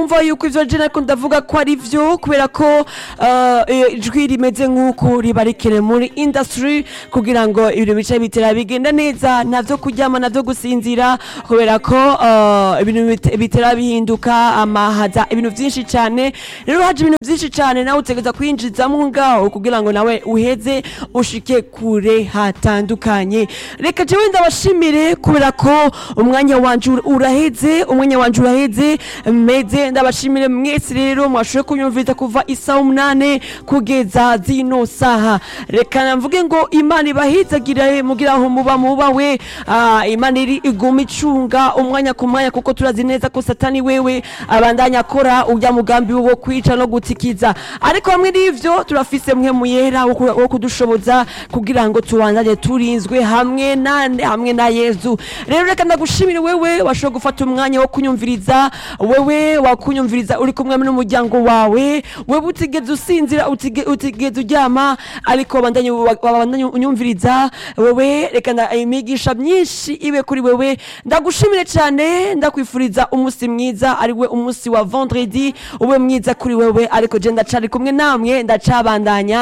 wumva yuko ivyo je nariko ndavuga ko ari vyo kubera ko eh, ijwi rimeze nk'uko riba rikene muri industry kugira ngo ibintu bice bitera bigenda neza navyo kuryama navyo gusinzira kubera ko eh, ibintu bite- bitera bihinduka amahaza ibintu vyinshi cane rero haje ibintu vyinshi cane nawe utegeza kwinjizamwo ngaho kugira ngo nawe uheze ushike kure hatandukanye reka jewe ndabashimire kubera ko umwanya wanje ur- uraheze umwanya wanje uraheze meze ndabashimire mwese rero mwashoboye kunyumviriza kuva isaha umunane kugeza zino saha reka namvuge ngo imana ibahizagire mugira aho muba mubawe Ah, imana iri iguma icunga umwanya ku mwanya kuko turazi neza ko satani wewe abandanya akora urya mugambi wo kwica no gutikiza ariko hamwe n'ivyo turafise mwe muyera wo ku- wo kudushoboza kugira ngo tubandanye turinzwe hamwe nande hamwe na yezu rero reka ndagushimire wewe washoboye gufata umwanya wo kunyumviriza wewe wakunyumviriza uri kumwe n'umuryango wawe wewe utigeze usinzira utige- utigeze uryama ariko wabandanye wabandanye unyumviriza wewe reka nda- imigisha myinshi ibe kuri wewe ndagushimire cyane ndakwifuriza umunsi mwiza ari we umunsi wa vendredi ube mwiza kuri wewe ariko je ndacari kumwe namwe ndacabandanya